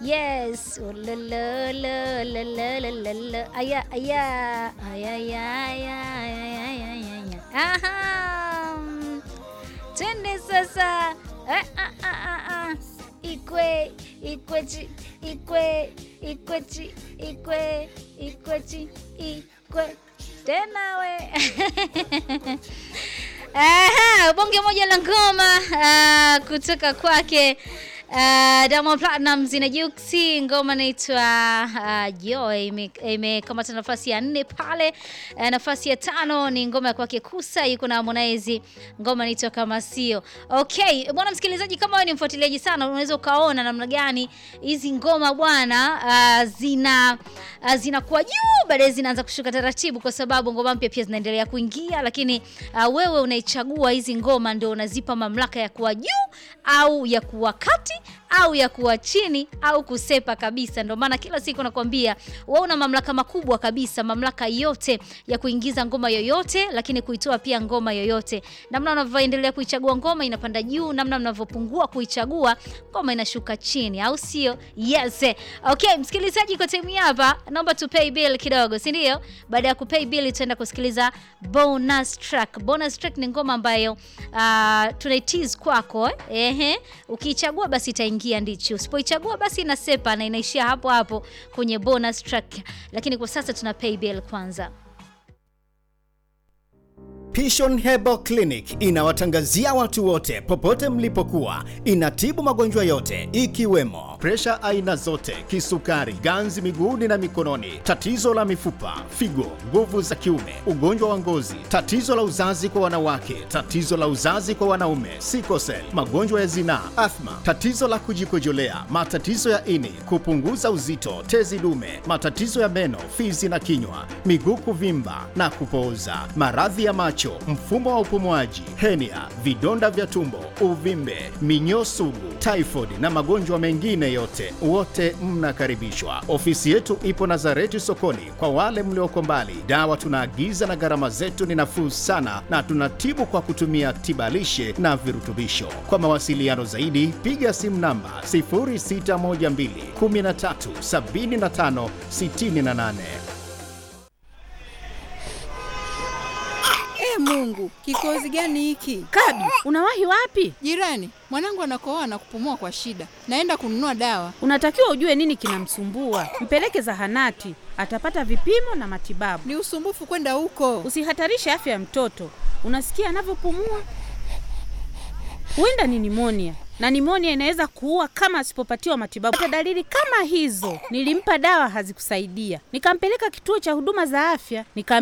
Yes. Ulululululululu. Aya aya aya aya aya aya aya aya. Aha. Twende sasa. Ah, ah, ah, ah, ah. Ikwe ikwechi ikwe ikwechi ikwe ikwechi ikwe tena we Aha, bonge moja la ngoma ah, kutoka kwake Uh, Diamond Platnumz na Juksi, ngoma inaitwa uh, Joy imekamata nafasi ya nne pale. Uh, nafasi ya tano ni ngoma ya kwake Kusa, yuko na Harmonize, ngoma inaitwa kama sio. Okay, bwana msikilizaji, kama wewe ni mfuatiliaji sana, unaweza ukaona namna gani hizi ngoma bwana uh, zina uh, zinakuwa juu, baadaye zinaanza kushuka taratibu, kwa sababu ngoma mpya pia zinaendelea kuingia, lakini uh, wewe unaichagua hizi ngoma, ndio unazipa mamlaka ya kuwa juu au ya kuwa kati au ya kuwa chini au kusepa kabisa. Ndio maana kila siku nakwambia wewe una mamlaka makubwa kabisa, mamlaka yote ya kuingiza ngoma yoyote, lakini kuitoa pia ngoma yoyote. Namna unavyoendelea kuichagua ngoma inapanda juu, namna mnavyopungua kuichagua ngoma inashuka chini, au sio? Yes. Okay, msikilizaji, kwa time hapa naomba tu pay bill kidogo, si ndio? Baada ya kupay bill tutaenda kusikiliza bonus track. Bonus track ni ngoma ambayo uh, tunaitease kwako eh? Ehe, ukiichagua basi itaingia ndichi, usipoichagua basi inasepa na inaishia hapo hapo kwenye bonus track, lakini kwa sasa tuna pay bill kwanza. Pishon Herbal Clinic inawatangazia watu wote popote mlipokuwa. Inatibu magonjwa yote ikiwemo presha aina zote, kisukari, ganzi miguuni na mikononi, tatizo la mifupa, figo, nguvu za kiume, ugonjwa wa ngozi, tatizo la uzazi kwa wanawake, tatizo la uzazi kwa wanaume, sikosel, magonjwa ya zinaa, athma, tatizo la kujikojolea, matatizo ya ini, kupunguza uzito, tezi dume, matatizo ya meno, fizi na kinywa, miguu kuvimba na kupooza, maradhi ya macho, mfumo wa upumuaji, henia, vidonda vya tumbo, uvimbe, minyoo sugu, typhoid na magonjwa mengine yote, wote mnakaribishwa. Ofisi yetu ipo Nazareti sokoni. Kwa wale mlioko mbali, dawa tunaagiza na gharama zetu ni nafuu sana, na tunatibu kwa kutumia tibalishe na virutubisho. Kwa mawasiliano zaidi, piga simu namba 0612 13 75 68. E Mungu, kikozi gani hiki? Kabi, unawahi wapi? Jirani, mwanangu anakohoa na kupumua kwa shida, naenda kununua dawa. Unatakiwa ujue nini kinamsumbua, mpeleke zahanati, atapata vipimo na matibabu. Ni usumbufu kwenda huko. Usihatarishe afya ya mtoto. Unasikia anavyopumua? Huenda ni nimonia, na nimonia inaweza kuua kama asipopatiwa matibabu. Hata dalili kama hizo, nilimpa dawa hazikusaidia, nikampeleka kituo cha huduma za afya nika